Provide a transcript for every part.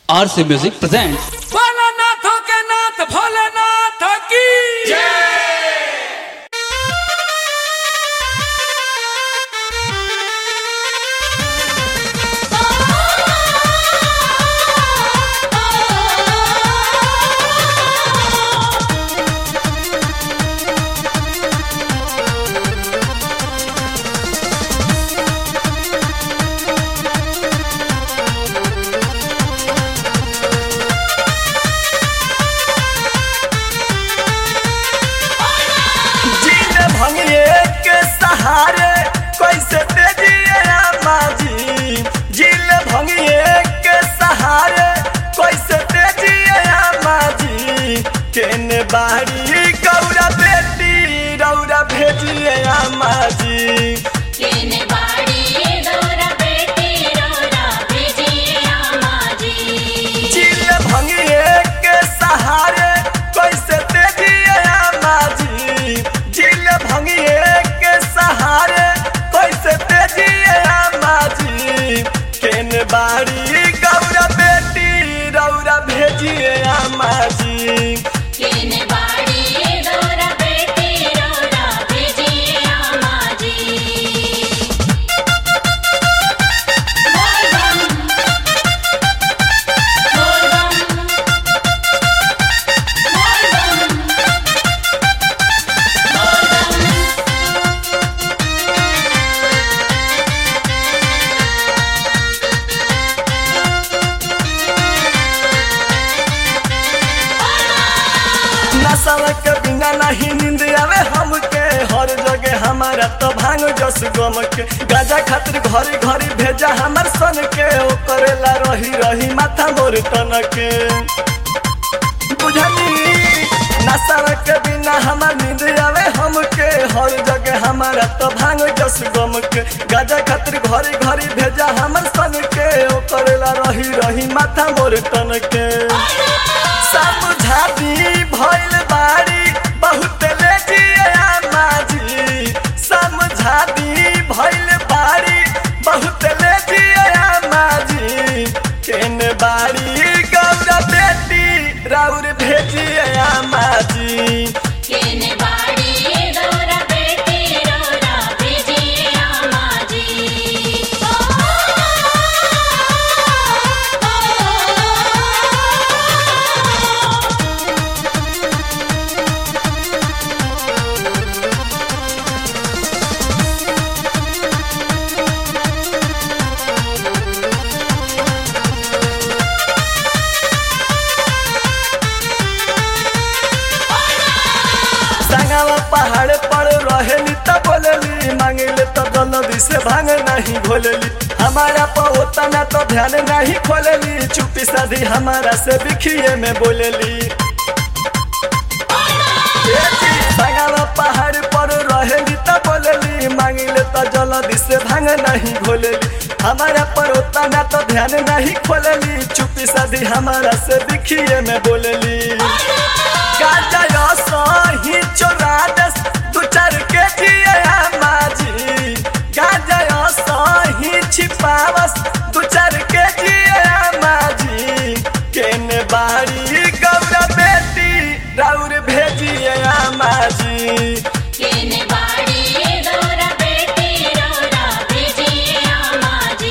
आर से music present भोलानाथों के नाथ भोलेनाथ की जीन भंगिए के सहारे कैसे तेजिए माजी जीन भंगिए के सहारे कैसे तेजिए माजी केने बाड़ी गौरा बेटी रौरा भेजिए माजी केने बाड़ी गौरा बेटी रौरा भेजिए आमाजी जीन भंगिए के सहारे कैसे तेजिए माजी जीन भंगिए के सहारे कैसे तेजिए माजी केन बाड़ी गौरा बेटी रौरा भेजिए माजी केने बाड़ी गौरा बेटी रौरा भेजिए आमाजी बोल बम बोल बम बोल बम बोल बम नशा के बिना नहीं नींद आवे हमके हर जगह हमारा तो भांग जस गम के गाजा खातिर घरी घरी भेजा हमार सन के ओ करेला रही रही माथा मोर तन के बुझनी नशा के बिना हमार नींद आवे हमके हर जगह हमारा तो भांग जस गम के गाजा खातिर घरी घरी भेजा हमार सन के ओ करेला रही रही माथा मोर तन के समझाती भइल बाड़ी बहुत लेजिए माजी समझाती भइल बाड़ी बहुत लेजिए माजी केन बाड़ी गौरा बेटी राउर भेजिए माजी केने बाड़ी गौरा बेटी रौरा भेजिए आमाजी संगवा पहाड़ पर रहेली त बोलेली मांगले त जल्दी से भांग नहीं भोलेली हमारा पर होता ना तो ध्यान नहीं खोलेली चुपी साधी हमारा से बिखिए में बोलेली ए जी, संगवा पहाड़ पर रहेली त बोलेली मांगले त जल्दी से भांग नहीं भोलेली हमारा पर होता ना तो ध्यान नहीं खोलेली चुपी साधी हमारा से बिखिए में बोलेली गाजा सही चौरादस दू चार के जिया माजी गाजा सही छिपावस दू चार के जिया माजी केने बाड़ी गौरा बेटी राउर भेजिए माजी केने बाड़ी गौरा बेटी रौरा भेजिए आमाजी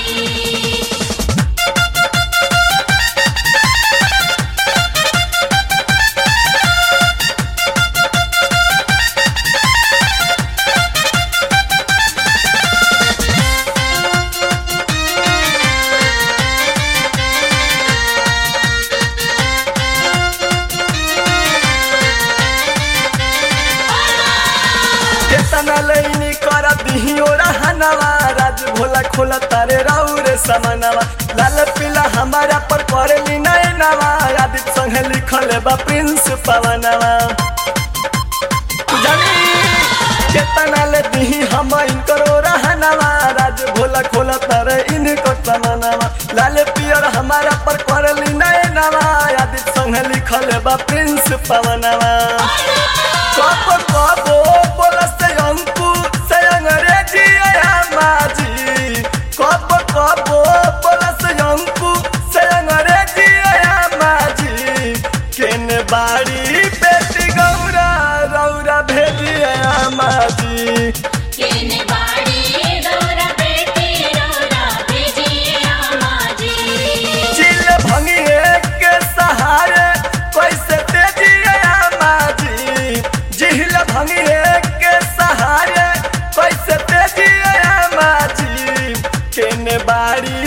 केतना लैनी कर दिही ओरा हनवा राज भोला खोला तारे राउरे समानवा लाल पीला हमारा पर करेली नैनवा आदित संगे लिखल बा प्रिंस पवनवा जानी केतना ले दिही हम इनकर ओरा हनवा राज भोला खोला तारे इनको समानवा लाल पियर हमारा पर करेली नैनवा आदित संगे लिखल बा प्रिंस पवनवा कब कब बोला से अंकु से अंग्रेजी आया माजी कब कब बोला से अंकु से अंग्रेजी बाड़ी बेटी गौरा रौरा भेजिए आमा जी केने बाड़ी गौरा बेटी रौरा भेजिए आमा जी चिल भंगिए के सहारे कैसे तेजिए आमा जी जिहिल भंगिए के सहारे कैसे तेजिए आमा जी केने बाड़ी